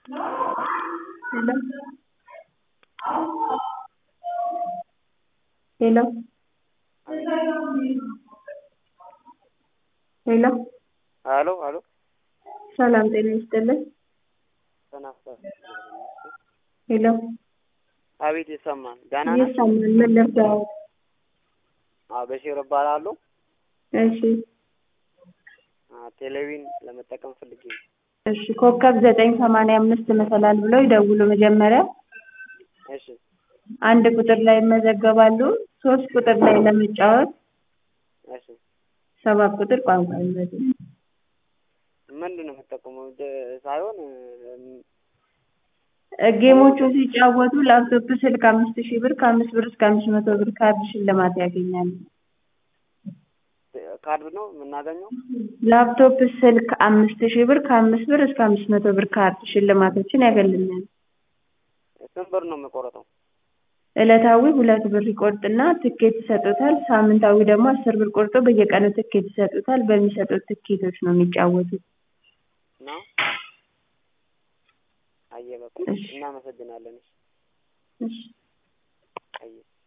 ሄሎ ሄሎ ሄሎ ሀሎ ሀሎ ሰላም ጤና ይስጥልን ተናፍቷል። ሄሎ አቤት ይሰማል። ደህና ነህ? ይሰማል ምን ልርዳዎት አዎ በሽር እባላለሁ። እሺ አ ቴሌቪዥን ለመጠቀም ፈልጌ ነው። እሺ ኮከብ ዘጠኝ ሰማንያ አምስት መሰላል ብለው ይደውሉ መጀመሪያ እሺ አንድ ቁጥር ላይ ይመዘገባሉ ሶስት ቁጥር ላይ ለመጫወት እሺ ሰባት ቁጥር ቋንቋ ይመዝገቡ ምንድን ነው የምጠቀመው ደ- ሳይሆን እም፣ ጌሞቹን ሲጫወቱ ላፕቶፕ ስልክ አምስት ሺህ ብር ከአምስት ብር እስከ አምስት መቶ ብር ካርድ ሽልማት ያገኛሉ ካርድ ነው የምናገኘው? ላፕቶፕ ስልክ አምስት ሺህ ብር ከአምስት ብር እስከ አምስት መቶ ብር ካርድ ሽልማቶችን ያገኛሉ ስንት ብር ነው የሚቆረጠው? ዕለታዊ ሁለት ብር ይቆርጥና ትኬት ይሰጡታል ሳምንታዊ ደግሞ አስር ብር ቆርጦ በየቀኑ ትኬት ይሰጡታል በሚሰጡት ትኬቶች ነው የሚጫወቱት ነው አየህ በቃ እሺ። እናመሰግናለን። እሺ